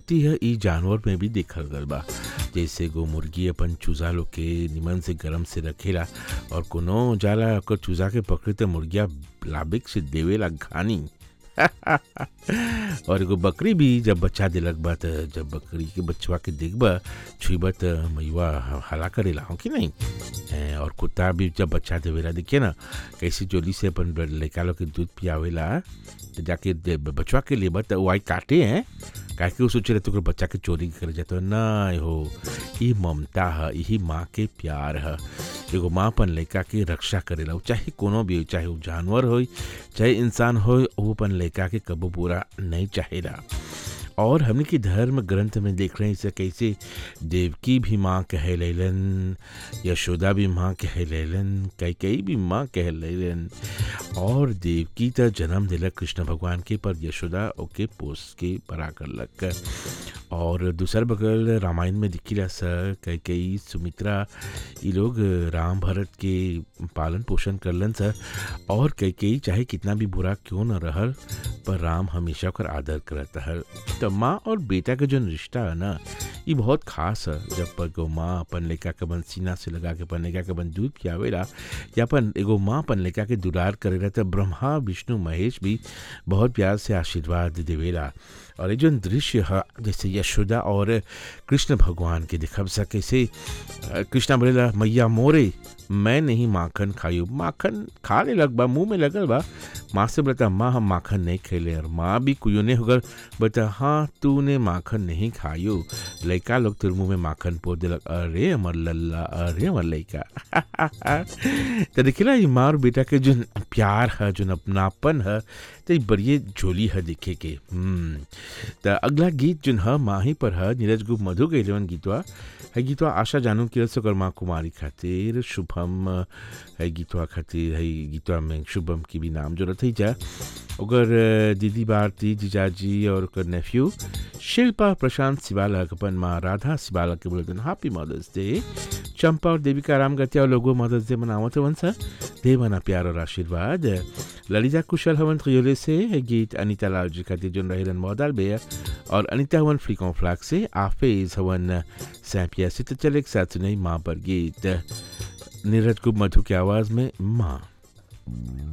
शक्ति है ई जानवर में भी देखल गल बा जैसे गो मुर्गी अपन चूजा लोग के निमन से गरम से रखेला और कोनो जाला ओकर चूजा के पकड़े त मुर्गिया लाबिक से देवेला घानी और एगो बकरी भी जब बच्चा दिलक बा त जब बकरी के बच्चवा के देखबा छुईबा त मैवा हला करेला हो कि नहीं ए, और कुत्ता भी जब बच्चा देवेला देखिए ना कैसे जोली से अपन लड़का लोग के दूध पियावेला तो जाके दे- बचवा के लेबा त वाई काटे हैं काहे कि वो सोचे रहे तो बच्चा के चोरी कर जाता है ना हो ये ममता है यही माँ के प्यार है एगो माँ अपन लड़का के रक्षा करेला उ चाहे कोनो भी हो चाहे वो जानवर हो चाहे इंसान हो वो अपन लड़का के कबो पूरा नहीं चाहेला और हमने की धर्म ग्रंथ में देख रहे हैं इसे कैसे देवकी भी माँ कह लेलन यशोदा भी माँ कह लेलन कई कई भी माँ कह लेलन और देवकी त जन्म दिलक कृष्ण भगवान के पर यशोदा ओके पोस के बड़ा करलक और दूसर बगल रामायण में दिखिला स कई कई सुमित्रा ये लोग राम भरत के पालन पोषण करलन स और कई कई चाहे कितना भी बुरा क्यों न रहल पर राम हमेशा ओकर आदर करत हल तो माँ और बेटा के जो रिश्ता है ना ये बहुत खास है जब पर एगो माँ अपन लड़का के बन सीना से लगा के अपन लड़का के बन दूध पियावेला या अपन एगो माँ अपन लड़का के दुलार करेला तो ब्रह्मा विष्णु महेश भी बहुत प्यार से आशीर्वाद देवेला और ये जो दृश्य है जैसे यशोदा और कृष्ण भगवान के दिखब सके से अ, कृष्णा बोलेला मैया मोरे मैं नहीं माखन खायू माखन खा ले लग बा मुंह में लगल बा माँ से बोलता माँ हम माखन नहीं खेले और माँ भी कुयोने होकर बोलता हाँ तूने माखन नहीं खायो लड़का लोग तेरे मुंह में माखन पोत दिलक अरे अमर लल्ला अरे अमर लड़का तो देखिला ये माँ और बेटा के जो प्यार है जो अपनापन है तो ये बड़ी झोली है देखे के हम्म तो अगला गीत जो है माही पर है नीरज गुप्त मधु के इलेवन गीतवा है गीतवा आशा जानू के सकर माँ कुमारी खातिर शुभम है गीतवा खातिर है गीतवा में शुभम की भी नाम जरूरत है जा ओकर दीदी भारती जीजाजी और ओकर नेफ्यू शिल्पा प्रशांत सिवाला के अपन माँ राधा सिवाला के बोलते हैप्पी मदर्स डे चंपा और देविका राम गतिया और लोगों मदर्स डे मनावत हवन सा दे मना प्यार और आशीर्वाद ललिता कुशल हवन त्रियोले से है गीत अनिता लाल जी खातिर जो रहेलन मौदाल बेया और अनिता हवन फ्लिकों फ्लैग से आफेज हवन सैपिया से तो चले एक साथ सुनाई माँ पर गीत नीरज कुमार मधु की आवाज़ में माँ